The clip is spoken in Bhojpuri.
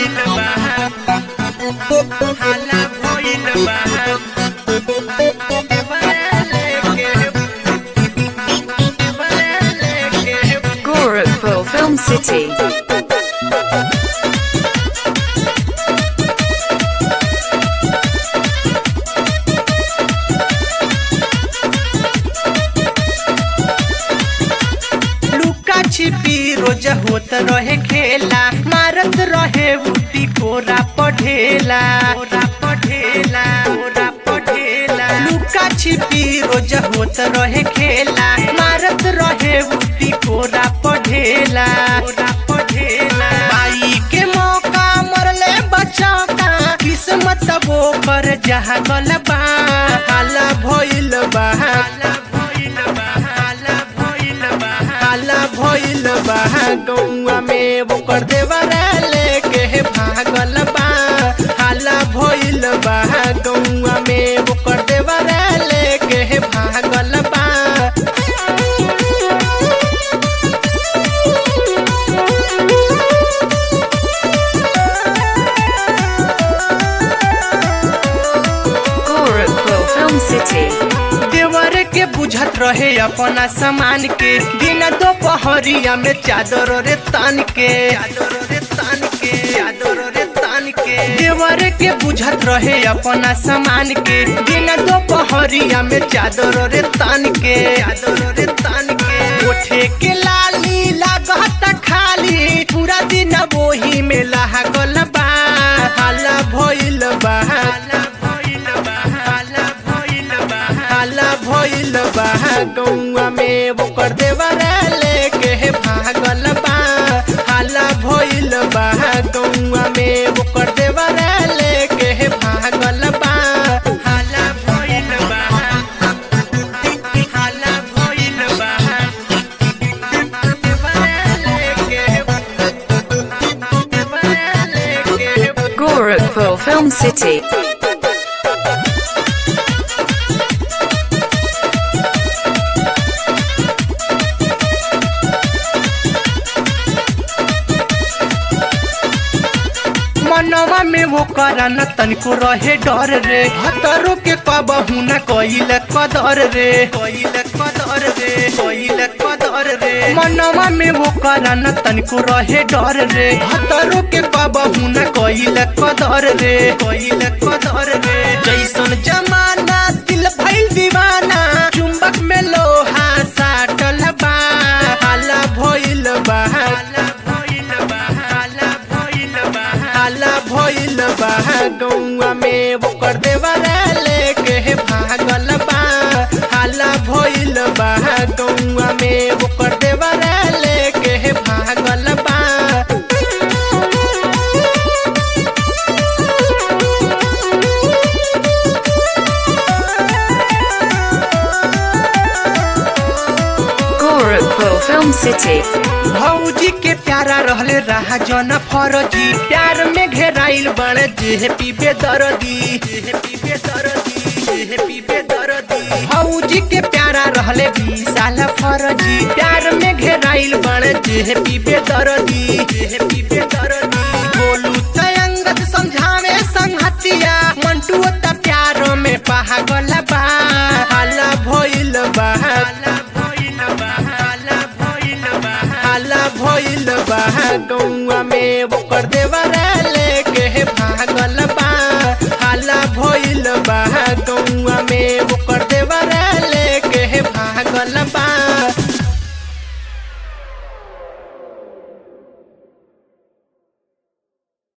भइल बा हाला भइल बा Gorakhpur Film City. लुका छिपी रोज होत रहे खेला मारत रहे उठी कोरा पढ़ेला कोरा पढ़ेला कोरा पढ़ेला लुका छिपी रोज होत रहे खेला मारत रहे उठी कोरा पढ़ेला कोरा पढ़ेला बाई के मौका मरले बचा का किस्मत वो पर जहाँ गल बा हाला भइल बा हाला भइल बा हाला भइल बा हाला भइल बा गौआ में वो कर देवरा लेके भागल बा हाला भइल बा गौआ में वो कर देवरा लेके भागल बा Gorakhpur Film City. देवर के बुझत रहे अपना सामान के दिन दोपहरिया में चादर रे तान के चादर रे तान के चादर रे तान के देवर के बुझत रहे अपना सामान के दिन दोपहरिया में चादर रे तान के चादर रे तान के उठे के लाली लागत खाली पूरा दिन वही में लागल बा हाला भइल बा हाला भइल बा हाला भइल बा हाला भइल बा गौआ में वो कर देवरा लेके भागल बा हाला भइल बा गौआ में वो कर देवरा लेके भागल बा हाला भइल बा हाला भइल बा देवरा लेके देवरा लेके Gorakhpur Film City. मनवा में वो करन तनिको रहे डर रे हतरो के कबहू न कइल कदर रे कइल कदर रे कइल कदर रे मनवा में वो करन तनिको रहे डर रे हतरो के कबहू न कइल कदर रे कइल कदर रे जैसन जमाना दिल भइल दीवाना चुंबक में लोहा साटल बा हाला भइल बा हाला भइल बा हाला भइल बा हाला भइल बा गौआ में वो कर देवरा लेके भागल बा हाला भइल बा गौआ में वो कर देवरा लेके भागल बा Gorakhpur Film City. भौजी के प्यारा रहले रहा जन फरजी प्यार में घेराइल बड़ जेह पीबे दरदी जेह पीबे दरदी जेह पीबे दरदी भौजी के प्यारा रहले विशाल फरजी प्यार में घेराइल बड़ जेह पीबे दरदी जेह पीबे दरदी बोलू तयंगत समझावे संगतिया मंटू त प्यार में पागल बा हाला भइल बा हाला भइल बा हाला भइल बा हाला भइल बा गौआ में वो कर देवरा